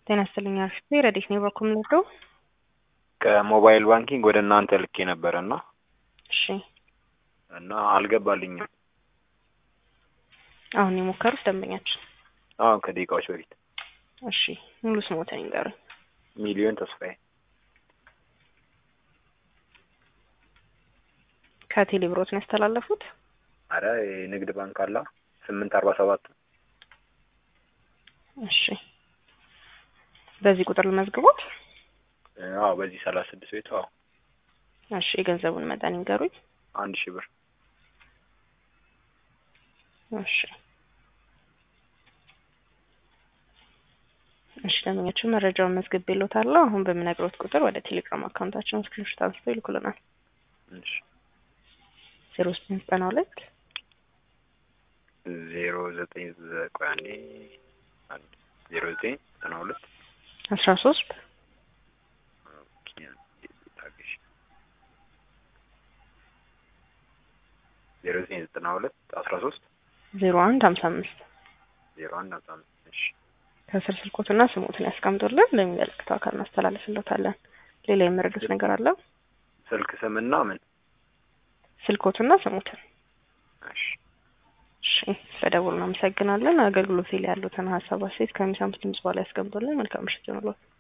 ጤና ይስጥልኝ አርፍቴ ረዲት ነው በኩል ምንወደው ከሞባይል ባንኪንግ ወደ እናንተ ልኬ ነበረ እና እሺ እና አልገባልኝም። አሁን የሞከሩት ደንበኛችን አሁን ከደቂቃዎች በፊት እሺ ሙሉ ስሞትን ይንገሩኝ ሚሊዮን ተስፋዬ ከቴሌ ብሮት ነው ያስተላለፉት አረ የንግድ ባንክ አላ ስምንት አርባ ሰባት እሺ በዚህ ቁጥር ልመዝግቦት አዎ በዚህ ሰላሳ ስድስት ቤት አዎ እሺ የገንዘቡን መጠን ይንገሩኝ አንድ ሺህ ብር እሺ እሺ ደንበኛችን መረጃውን መዝግብ ይሎታለሁ አሁን በምነግሮት ቁጥር ወደ ቴሌግራም አካውንታችን ስክሪንሾት አንስቶ ይልኩልናል እሺ ዜሮ ዘጠኝ ዘጠና ሁለት ዜሮ ዘጠኝ ቆይ አንዴ አንድ ዜሮ ዘጠኝ ዘጠና ሁለት አስራ ሶስት ኦኬ፣ ታገሽ ዜሮ ዘጠኝ ዘጠና ሁለት አስራ ሶስት ዜሮ አንድ ሀምሳ አምስት ዜሮ አንድ አስራ አምስት እሺ ከስር ስልኮትና ስሞትን ያስቀምጡልን ለሚመለከተው አካል እናስተላልፍለታለን። ሌላ የመረዱት ነገር አለ? ስልክ ስምና ምን ስልኮትና ስሞትን። እሺ እሺ ስለደውሉ እናመሰግናለን። አገልግሎት ላይ ያሉትን ሀሳብ አስተያየት ከሚሰሙት ድምጽ በኋላ ያስቀምጡልን። መልካም ምሽት ይሁንልዎት።